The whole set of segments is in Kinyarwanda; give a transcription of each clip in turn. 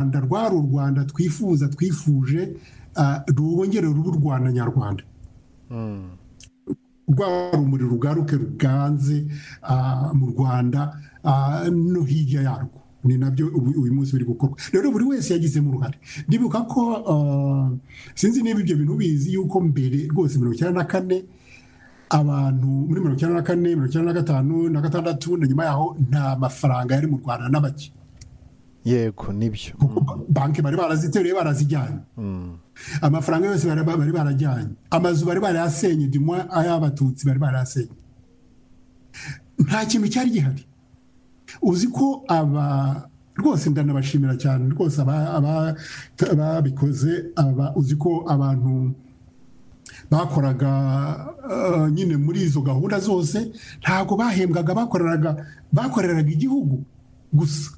rwanda rwari u rwanda twifuza twifuje rwongere ruba u rwanda nyarwanda rwaba umuriro ugaruke ruganze mu rwanda no hirya yarwo ni nabyo uyu munsi biri gukorwa rero buri wese yagizemo uruhare ndibuka ko sinzi niba ibyo bintu bizi yuko mbere rwose mirongo icyenda na kane abantu muri mirongo icyenda na kane mirongo icyenda na gatanu na gatandatu na nyuma yaho nta mafaranga yari mu rwanda n'abake yego nibyo banki bari baraziteruye barazijyanye amafaranga yose bari barajyanye amazu bari barayasenye dimwa ay'abatutsi bari barayasenye nta kintu cyari gihari uzi ko aba rwose ndanabashimira cyane rwose ababikoze uzi ko abantu bakoraga nyine muri izo gahunda zose ntabwo bahembwaga bakoreraga bakoreraga igihugu gusa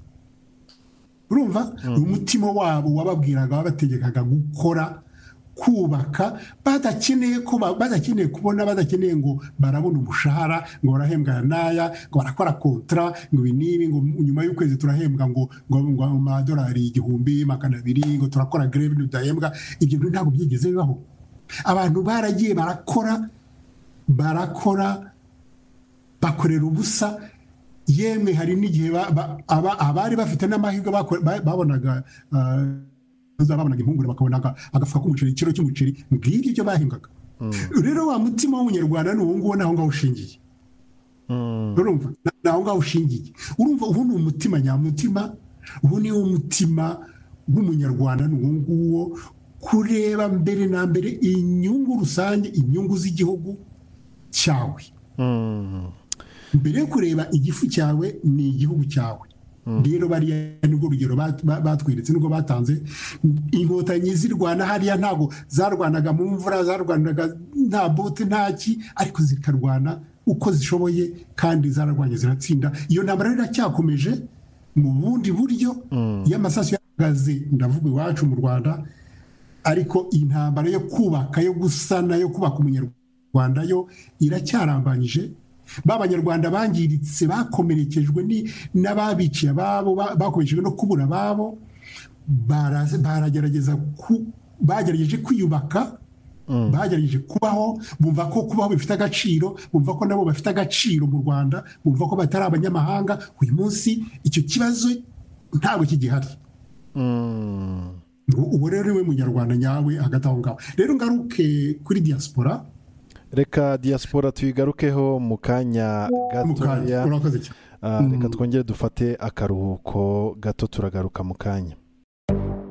urumva umutima wabo wababwiraga wabategekaga gukora kubaka badakeneye ko badakeneye kubona badakeneye ngo barabona umushahara ngo barahembwa n'aya ngo barakora kontara ngo ibi n'ibi ngo nyuma y'ukwezi turahembwa ngo ngo amadolari igihumbi magana abiri ngo turakora greve ntidahembwa ibyo bintu ntabwo byigeze bibaho abantu baragiye barakora barakora bakorera ubusa yemwe hari n'igihe abari bafite n'amahirwe babonaga babonaga impungure bakabona agafuka k'umuceri ikiro cy'umuceri ngibyo ibyo bahembwaga rero wa mutima w'umunyarwanda ni uwo nguwo naho ngaho ushingiye urumva naho ngaho ushingiye urumva ubu ni umutima nyamutima ubu ni wo mutima w'umunyarwanda ni uwo nguwo kureba mbere na mbere inyungu rusange inyungu z'igihugu cyawe mbere yo kureba igifu cyawe ni igihugu cyawe rero bariya nibwo urugero batweretse nubwo batanze inkotanyi zirwana hariya ntabwo zarwanaga mu mvura zarwanaga nta bote ntaki ariko zikarwana uko zishoboye kandi zararwanye ziratsinda iyo ntambara iracyakomeje mu bundi buryo iyo amasaso yahagaze ndavuga iwacu mu rwanda ariko intambara yo kubaka yo gusana yo kubaka umunyarwanda yo iracyarambanyije b'abanyarwanda bangiritse bakomerekejwe n'ababiciye ababo bakomerekejwe no kubura ababo baragerageza bagerageje kwiyubaka bagerageje kubaho bumva ko kubaho bifite agaciro bumva ko nabo bafite agaciro mu rwanda bumva ko batari abanyamahanga uyu munsi icyo kibazo ntabwo kigihari ubu rero ni we munyarwanda nyawe hagati aho ngaho rero ngaruke kuri diaspora reka diaspora tuyigarukeho mu kanya gatoya reka twongere dufate akaruhuko gato turagaruka mu kanya